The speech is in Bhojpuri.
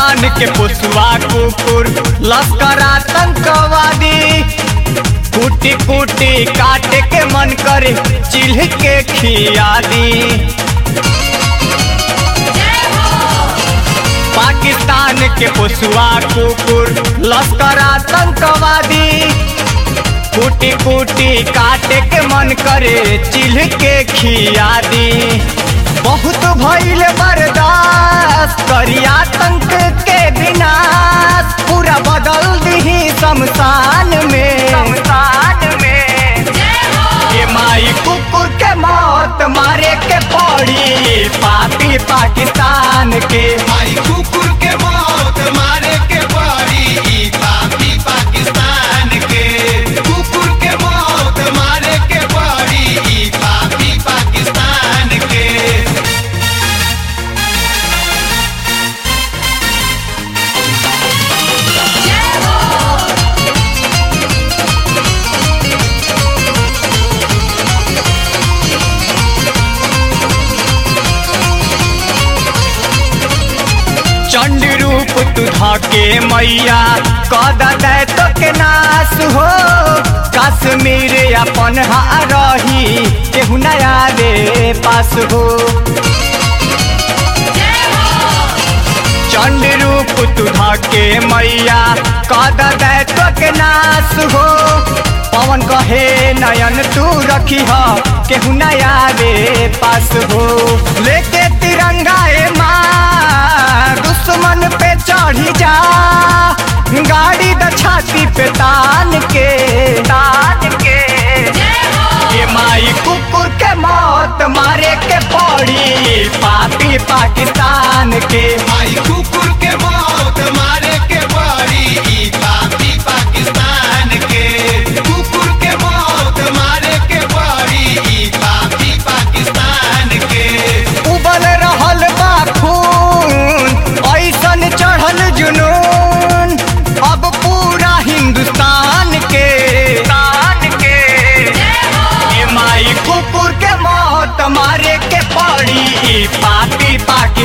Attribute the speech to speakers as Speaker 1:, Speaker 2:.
Speaker 1: पाकिस्तान के पुसवा कुकुर लश्कर आतंकवादी कूटी कूटी काट के मन करे चिल्ह के खिया दी पाकिस्तान के पुसवा कुकुर लश्कर आतंकवादी कूटी कूटी काट के मन करे चिल्ह के खिया दी बहुत भइल बर्दाश्त करी आतंक के विनाश पूरा बदल दी शमशान में शमशान में ये माई कुकुर के मौत मारे के पड़ी पापी पाकिस्तान के
Speaker 2: माई कुकुर के मौत मारे के पड़ी ई पापी पाकिस्तान के कुकुर के मौत मारे के पड़ी ई पापी पाकिस्तान के
Speaker 1: चंड रूप तू धके मैया कद दे तो के नाश हो कश्मीर अपन हा रही केहू नया रे पास हो चंड रूप तू धके मैया कद दे तो के नाश हो पवन कहे नयन तू रखी ह केहू नया रे पास हो लेके तिरंगा ए माँ दुश्मन पे चढ़ी जा गाड़ी द छाती पे तान के तान के ये माई कुकुर के मौत मारे के पड़ी पापी पाकिस्तान के
Speaker 2: माई कुकुर के मौत मारे के पड़ी ई पापी पाकिस्तान के कुकुर के मौत मारे के पड़ी ई पापी पाकिस्तान के
Speaker 1: उबल रहल बा खून ऐसन चढ़ल जुनून अब पूरा हिंदुस्तान के तान के ये माई कुकुर के मौत मारे के पड़ी पापी पाकिस्तान